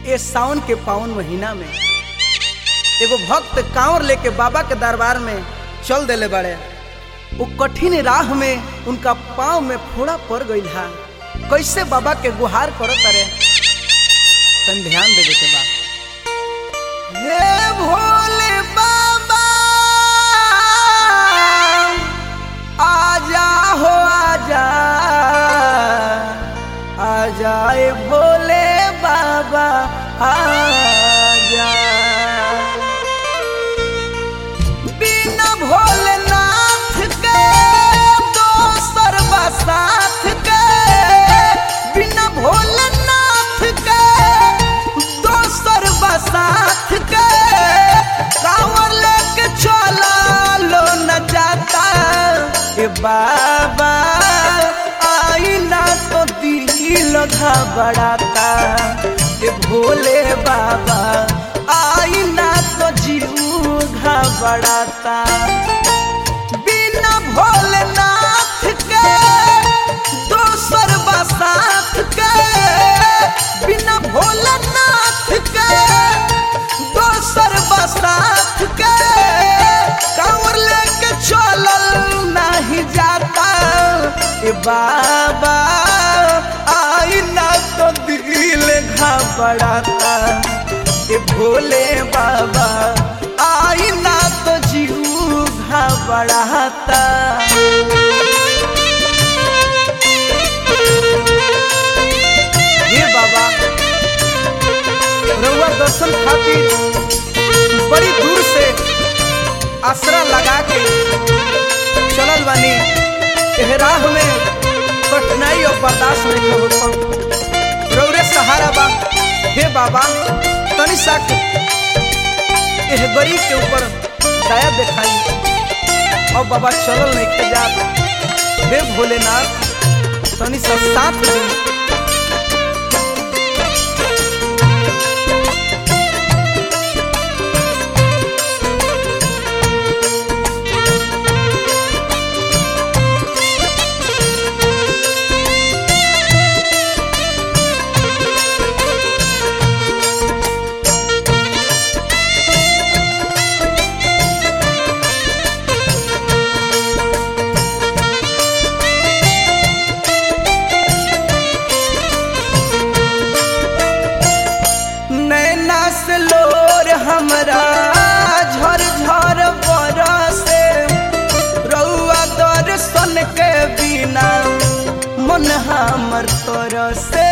ये सावन के पावन महीना में एगो भक्त कांवर लेके बाबा के दरबार में चल देले बड़े वो कठिन राह में उनका पाँव में फोड़ा पड़ गई हा कैसे बाबा के गुहार करत अरे तन ध्यान देवे के बा हे भोले बाबा आजा हो आजा आजा ए भोले बाबा आजा बिना भोलेनाथ के दोसर बसाथ के बिना भोलेनाथ के दोसर बसाथ के कांवर लेके चला लो न जाता ए बाबा आई ना तो दिल घबराता ए भोले बाबा आई ना तो जीव घबराता बिना भोलेनाथ के दोसर बसात के बिना भोलेनाथ के दोसर बसात के कांवर लेके चलल नहीं जाता ए बाबा आई ना तो दिल घबराता ए भोले बाबा आई ना तो जीव घबराता हे बाबा रउआ दर्शन खातिर बड़ी दूर से आसरा लगा के चलल बानी एह राह में कठिनाई और बर्दाश्त नहीं हो रौरे सहारा बा हे बाबा तनि सा एह गरीब के ऊपर दया दिखाई और बाबा चलल नहीं के जा हे भोलेनाथ तनि सा साथ दी नैना से लोर हमरा झर झर बरसे रउआ दर्शन के बिना मन हमर तरसे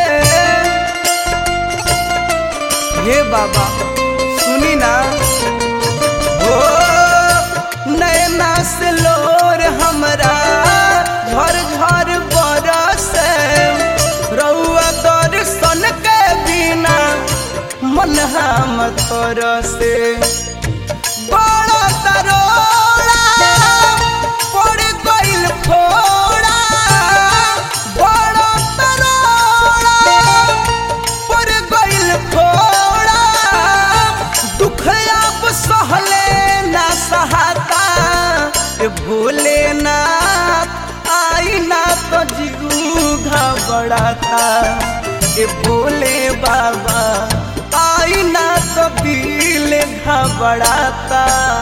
हे बाबा सुनी ना हो नैना से लोर हमरा झर झर बरसे रउआ दर्शन के बिना मन हम तरसे बड़ा तरोड़ा पड़ गइल फोड़ा बड़ा तरोड़ा पड़ गइल फोड़ा दुख अब सहले ना सहाता ए भोलेनाथ आई ना तो जीव घबराता ए भोले बाबा आई ना तो दिल घबराता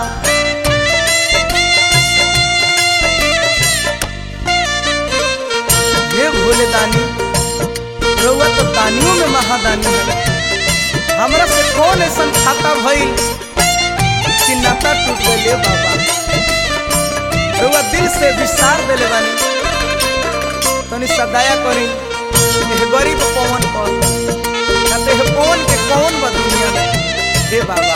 हे भोले दानी रउआ तो दानियों में महादानी है हमरा से कौन ऐसा खाता भइल कि नाता टूट गइले बाबा रउआ दिल से विसार देले बानी तनी सदाया करी एह गरीब पवन पर ना तो एह पवन के कौन बा दुनिया में हे बाबा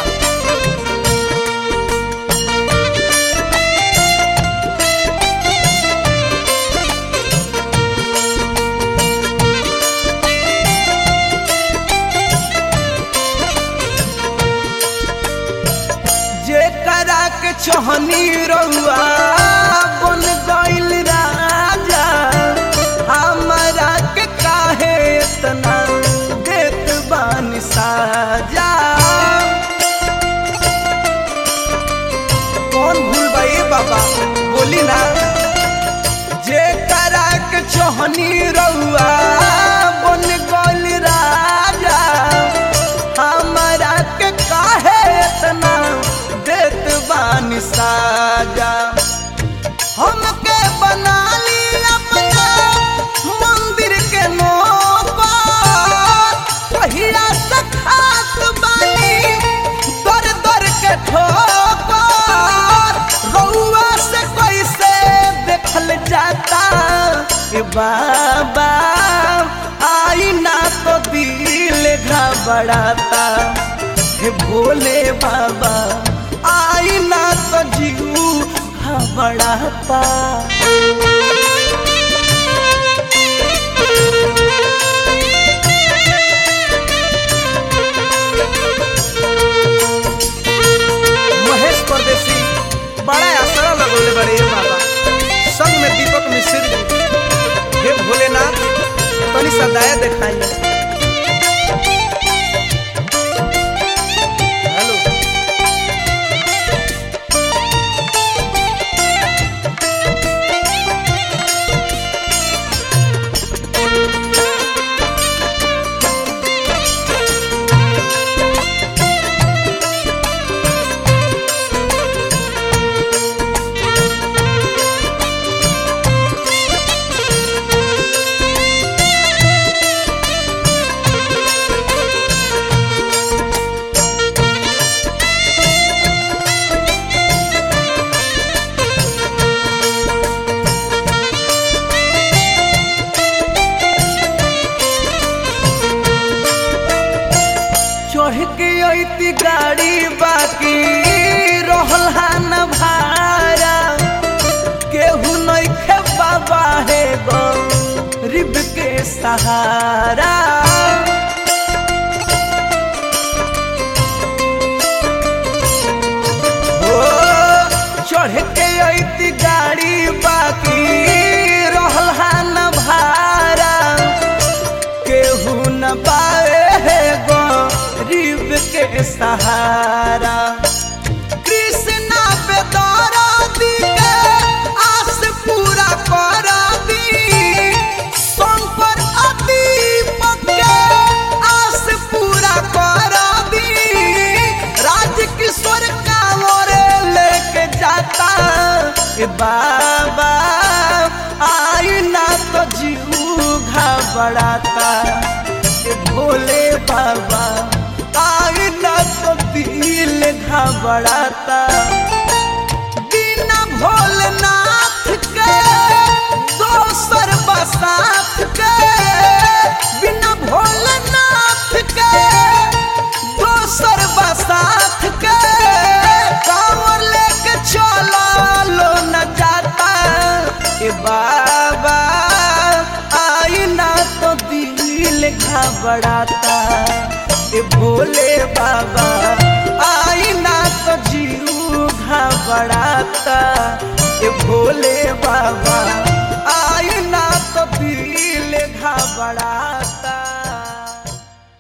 जे करा के छोहनी रउआ बन गइल राजा हमरा के काहे इतना देत बानी साजा कौन भूल भाई बाबा बोली ना जे करा के छोहनी रउआ बन गइल राजा बाबा आई ना तो दिल घबराता हे भोले बाबा आई ना तो जीव घबराता महेश परदेसी बड़ा आसरा लगोले बड़े ये बाबा संग में दीपक मिश्र जी हे भोलेनाथ तनी सा दया दिखाइए हेलो चढ़ के अती गाड़ी बाकी रहल हान भारा केहू नइखे बाबा हे गो रिब के सहारा हो चढ़ के अती गाड़ी बाकी रहल हान भारा केहू न पाए गो रिब के सहारा कृष्णा पे दौरा दी के आस पूरा करा दी शंकर अदीपक के आस पूरा करा दी राजकिशोर कांवरे लेके जाता ए बाबा आई ना तो जीव घबराता ए भोले बाबा आई ना तो दिल घबराता बिना भोलेनाथ के दोसर बसात के बिना भोलेनाथ के दोसर बसात के कांवर लेके चला लो न जाता ए बाबा आई ना तो दिल घबराता ए भोले बाबा आई ना तो जीव घबराता ए भोले बाबा आई ना तो दिल घबराता